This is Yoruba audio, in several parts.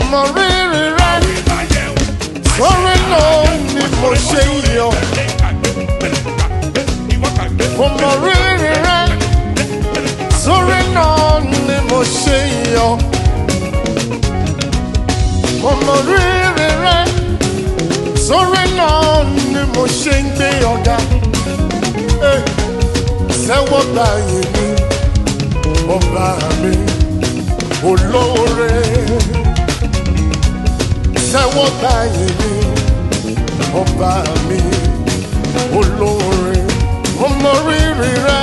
mọ rírì rẹ sórí náà ni mo ṣe ń yọ mo mọ rírì rẹ sórí náà ni mo ṣe ń yọ mo mọ rírì rẹ sórí náà ni mo ṣe ń gbé ọ̀gá Eh, sẹ́wọ́ gbà yín ni ọba mi olóore sẹ́wọ́ gbà yín ni ọba mi olóore mo mọ rírì rẹ.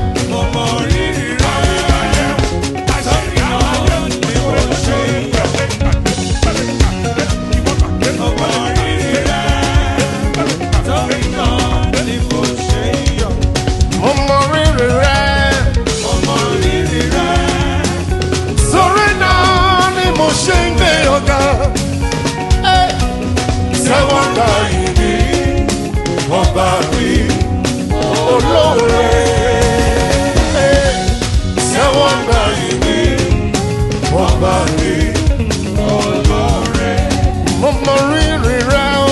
mo mọ rírì rẹ. sórí náà ni mo ṣe ń gbé ọ̀gá. Eh, sẹ́wọ́ gbà yín ni ọba mi olóore. Eh, sẹ́wọ́ gbà yín ni ọba mi olóore. mo mọ rírì rẹ o.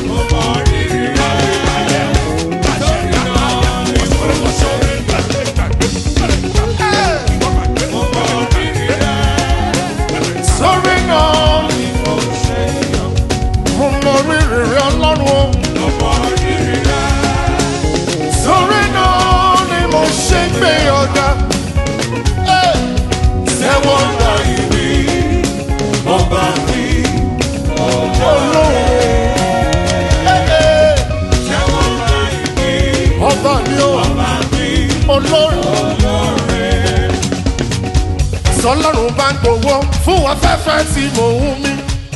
Eh, sórí náà ni mo mọ rírì rẹ ọlọ́run o. sórí náà ni mo ṣe ń gbé ọ̀gá. Eh, sẹ́wọ́ gbà yín ni ọba mi olóore. Eh, eh, ọba mi o olóore. sọlọ́run bá ń gbowó fún afẹ́fẹ́ tí mò ń mí.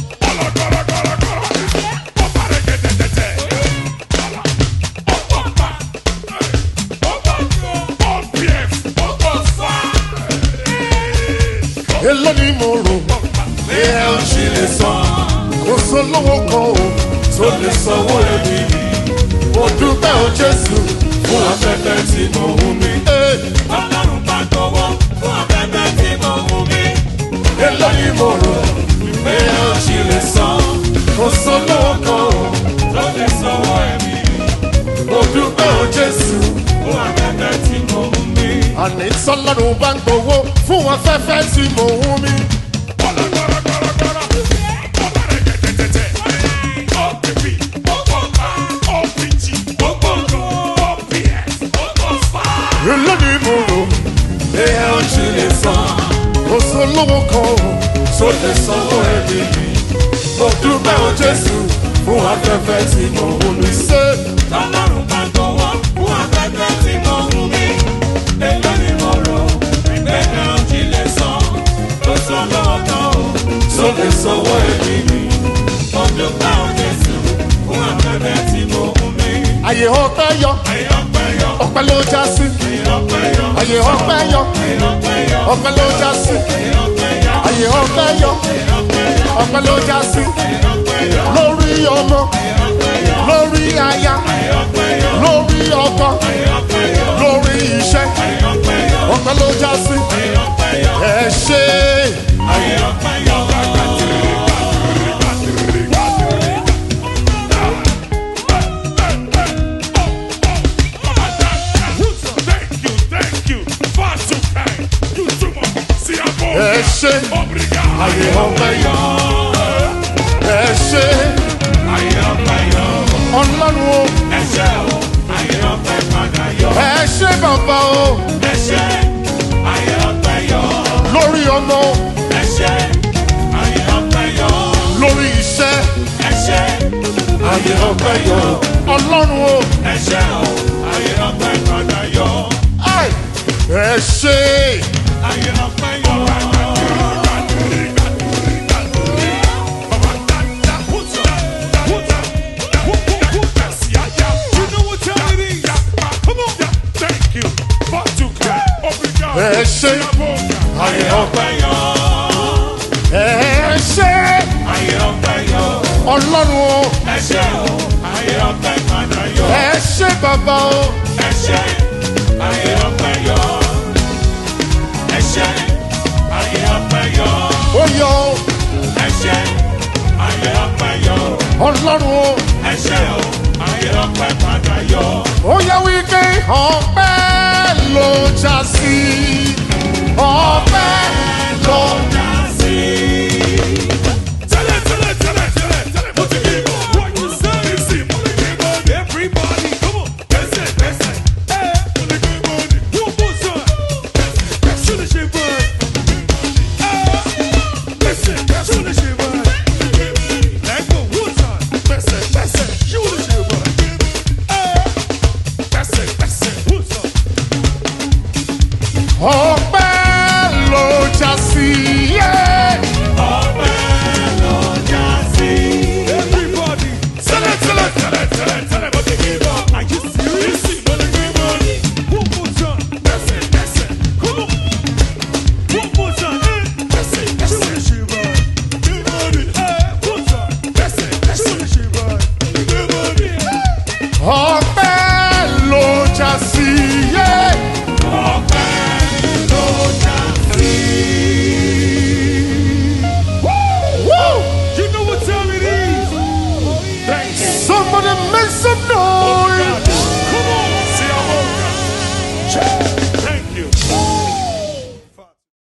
èló ni mo rò pé ẹ ò ṣe lè san kò sólówó kan o tó lè sanwó ẹbí mi mo dúpẹ́ o jésù fún afẹ́fẹ́ tí mo ń mí. èló ni mo rò pé ẹ ò ṣe lè san kò sólówó kan o mo dúpẹ́ o jésù. àní sọlọ́run bá ń gbowó fún afẹ́fẹ́ tí mo ń mí. èló ni mo rò pé ẹ ò ṣe lè san kò sólówó kan o tó lè sanwó ẹbí mi. mo dúpẹ́ o jésù fún afẹ́fẹ́ tí mo ń mí. ṣé tó lè sanwó ẹbí mi. àyè ọpẹ́ yọ ọpẹ́ ló já sí. àyè ọpẹ́ yọ ọpẹ́ ló já sí. àyè ọpẹ́ yọ ọpẹ́ ló já sí. lórí ọmọ lórí aya lórí ọkọ lórí iṣẹ́ ọpẹ́ ló já sí. ẹ ṣe ẹ ṣe àyè ọpẹ́ yọ ẹ ṣe ọlọ́run o ẹ ṣe bàbá o lórí ọmọ lórí iṣẹ́ àyè ọpẹ́ yọ ọlọ́run o ai, ẹ ṣe ẹ ṣe àyè ọpẹ́ ẹ ṣe ọlọ́run o ẹ ṣe bàbá o ó yọ o ọlọ́run o. ẹ ṣé o ayé ọpẹ́ padà yọ. ó yẹ wípé ọpẹ́ ló já sí ọpẹ́ ló já sí. Tẹ́lẹ̀ tẹ́lẹ̀ tẹ́lẹ̀ tẹ́lẹ̀ tẹ́lẹ̀ mo ti kí n bọ̀. What you say is see mo lè kí n bọ̀. Everybody come on. Gbẹ́sẹ̀ gbẹ́sẹ̀. Ẹ mo lè kí n bọ̀ ni. Wọ́n bọ̀ sọ. Ṣé lè ṣe bọ̀? Ẹ gbẹ́sẹ̀ ṣé lè ṣe bọ̀? Lẹ́gbọ̀n wọ́n sọ. Gbẹ́sẹ̀ gbẹ́sẹ̀ ṣé lè ṣe bọ̀? Ẹ gbẹ́sẹ̀ gbẹ́sẹ̀ wọ́n sọ. ọpẹ́ ló já sí. yeah. Everybody. Tẹ́lẹ̀ tẹ́lẹ̀ tẹ́lẹ̀ tẹ́lẹ̀ tẹ́lẹ̀ mo ti kí n bọ̀. Are you serious? Mo lè kí n bọ̀ ni. One more time. Gbẹ́sẹ̀ gbẹ́sẹ̀. Come on. One more time. Eh. Gbẹ́sẹ̀ gbẹ́sẹ̀. Ṣé o lè ṣe báyìí? Kí n bọ̀ ni. Eh. One time. Gbẹ́sẹ̀ gbẹ́sẹ̀. Ṣé o lè ṣe báyìí? Kí n bọ̀ ni. ọpẹ́ ló já sí. yeah. Woo! You know what time it is. Thanks. Somebody make some